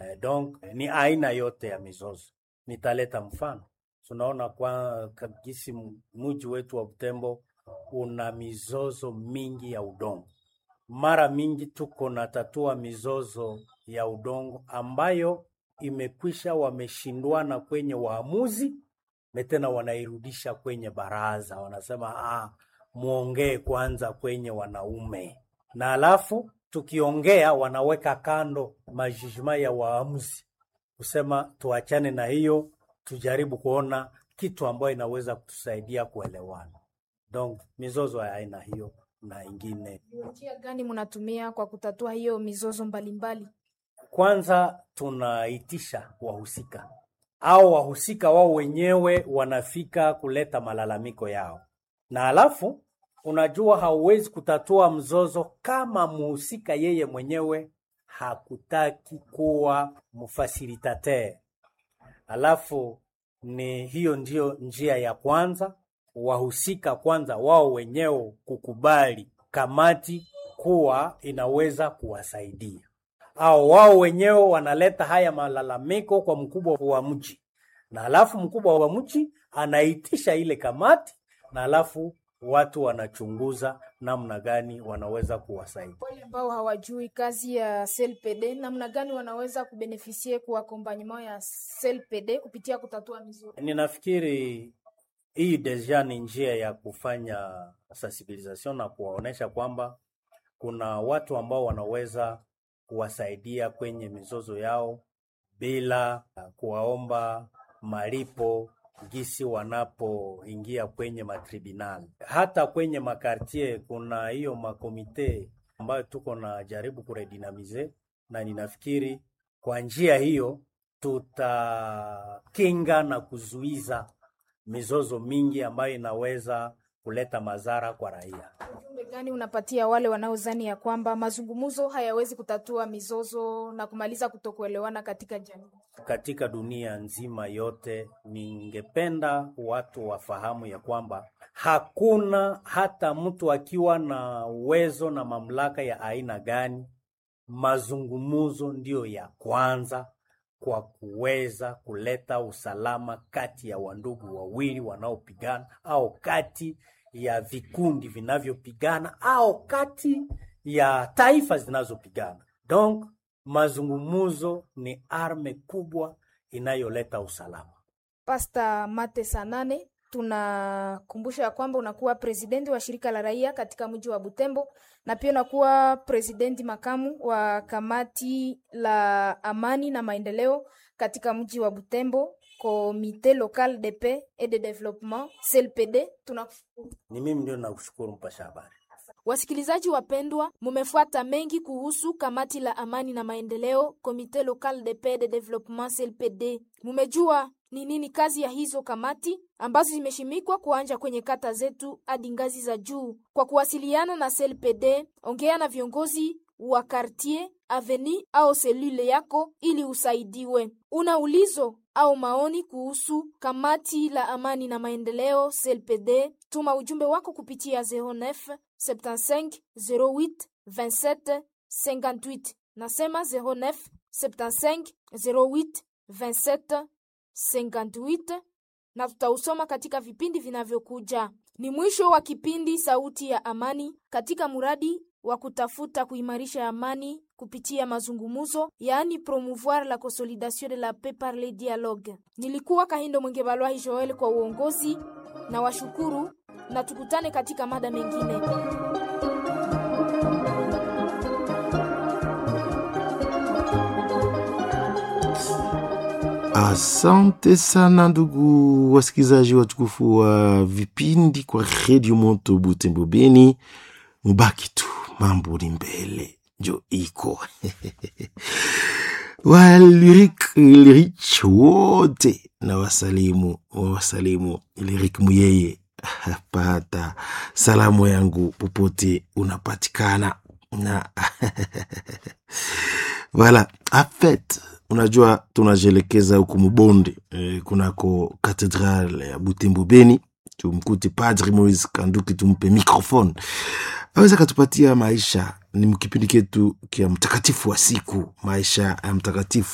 Eh, donc ni aina yote ya mizozo. Nitaleta mfano, tunaona kwa kabisa mji wetu wa Butembo una mizozo mingi ya udongo. Mara mingi tuko na tatua mizozo ya udongo ambayo imekwisha, wameshindwana kwenye waamuzi na tena wanairudisha kwenye baraza, wanasema ah, muongee kwanza kwenye wanaume, na alafu tukiongea wanaweka kando majijima ya waamuzi kusema tuachane na hiyo, tujaribu kuona kitu ambayo inaweza kutusaidia kuelewana. Donc mizozo ya aina hiyo na ingine, Njia gani mnatumia kwa kutatua hiyo mizozo mbalimbali? kwanza tunaitisha wahusika au wahusika wao wenyewe wanafika kuleta malalamiko yao, na alafu unajua, hauwezi kutatua mzozo kama muhusika yeye mwenyewe hakutaki kuwa mfasilitateur. Alafu ni hiyo ndio njia ya kwanza, wahusika kwanza wao wenyewe kukubali kamati kuwa inaweza kuwasaidia, au wao wenyewe wanaleta haya malalamiko kwa mkubwa wa mji, na alafu mkubwa wa mji anaitisha ile kamati, na alafu watu wanachunguza namna gani wanaweza kuwasaidia. Wale ambao hawajui kazi ya CLPD, namna gani wanaweza kubenefisie kwa accompagnement ya CLPD kupitia kutatua mizozo? Ninafikiri hii deja ni njia ya kufanya sensibilisation na kuwaonesha kwamba kuna watu ambao wanaweza kuwasaidia kwenye mizozo yao bila kuwaomba malipo gisi wanapoingia kwenye matribunal. Hata kwenye makartier kuna hiyo makomite ambayo tuko na jaribu kuredinamize, na ninafikiri kwa njia hiyo tutakinga na kuzuiza mizozo mingi ambayo inaweza kuleta madhara kwa raia. Ujumbe gani unapatia wale wanaozani ya kwamba mazungumzo hayawezi kutatua mizozo na kumaliza kutokuelewana katika jamii? Katika dunia nzima yote, ningependa watu wafahamu ya kwamba hakuna hata mtu akiwa na uwezo na mamlaka ya aina gani, mazungumzo ndiyo ya kwanza kwa kuweza kuleta usalama kati ya wandugu wawili wanaopigana au kati ya vikundi vinavyopigana au kati ya taifa zinazopigana. Donc mazungumzo ni arme kubwa inayoleta usalama. Pasta Mate Sanane, tunakumbusha ya kwamba unakuwa presidenti wa shirika la raia katika mji wa Butembo na pia unakuwa presidenti makamu wa kamati la amani na maendeleo katika mji wa Butembo, Comité local de paix et de développement CLPD. Tunakushukuru. Ni mimi ndio nakushukuru mpasha habari. Wasikilizaji wapendwa, mumefuata mengi kuhusu kamati la amani na maendeleo Comité local de paix de développement CLPD. Mumejua ni nini kazi ya hizo kamati ambazo zimeshimikwa kuanja kwenye kata zetu hadi ngazi za juu. Kwa kuwasiliana na CLPD, ongea na viongozi wa quartier, aveni au selule yako ili usaidiwe. Una ulizo au maoni kuhusu kamati la amani na maendeleo CLPD, tuma ujumbe wako kupitia 09 75 08 27 58. Nasema 09 75 08 27 58 na tutausoma katika vipindi vinavyokuja. Ni mwisho wa kipindi Sauti ya Amani katika muradi wa kutafuta kuimarisha amani kupitia mazungumzo, yaani promouvoir la consolidation de la paix par le dialogue. Nilikuwa Kahindo Mwenge Balwahi Joel kwa uongozi na washukuru, na tukutane katika mada mengine. Asante sana ndugu wasikilizaji watukufu wa vipindi kwa redio Moto Butembo Beni, mubaki tu, mambo ni mbele, njo iko walirik lirich wote na wasalimu wasalimu lirik muyeye pata salamu yangu popote unapatikana na Voilà, afet unajua tunajielekeza huku Mubonde eh, kunako katedrale ya Butembo Beni, tumkute Padri Moise Kanduki, tumpe microphone aweza katupatia maisha. Ni mkipindi ketu kia mtakatifu wa siku, maisha ya mtakatifu